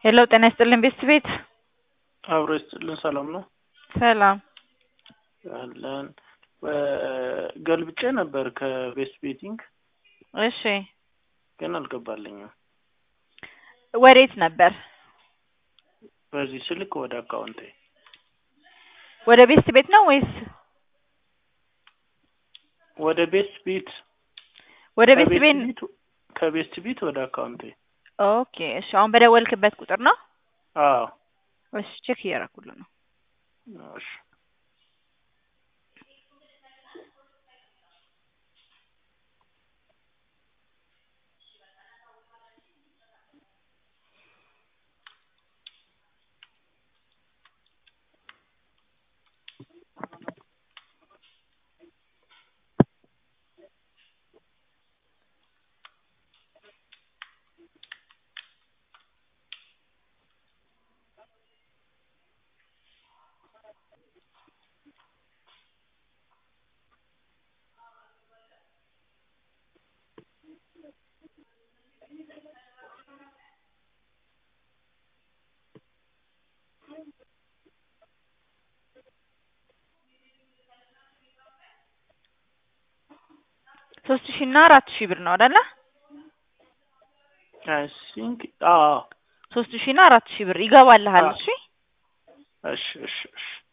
ሄሎ ጤና ይስጥልን ቤስት ቤት አብሮ ይስጥልን። ሰላም ነው ሰላም አለን። ገልብጬ ነበር ከቤስት ቤቲንግ እሺ ግን አልገባልኝም። ወዴት ነበር በዚህ ስልክ ወደ አካውንቴ ወደ ቤስት ቤት ነው ወይስ ወደ ቤስት ቤት ወደ ቤስት ቤት ቤት ከቤስት ቤት ወደ አካውንቴ ኦኬ እሺ አሁን በደወልክበት ቁጥር ነው አዎ እሺ ቼክ እያደረኩልህ ነው እሺ ሶስት ሺህ እና አራት ሺህ ብር ነው አይደለ? አይ ቲንክ አዎ ሶስት ሺህ እና አራት ሺህ ብር ይገባልሃል። እሺ እሺ እሺ እሺ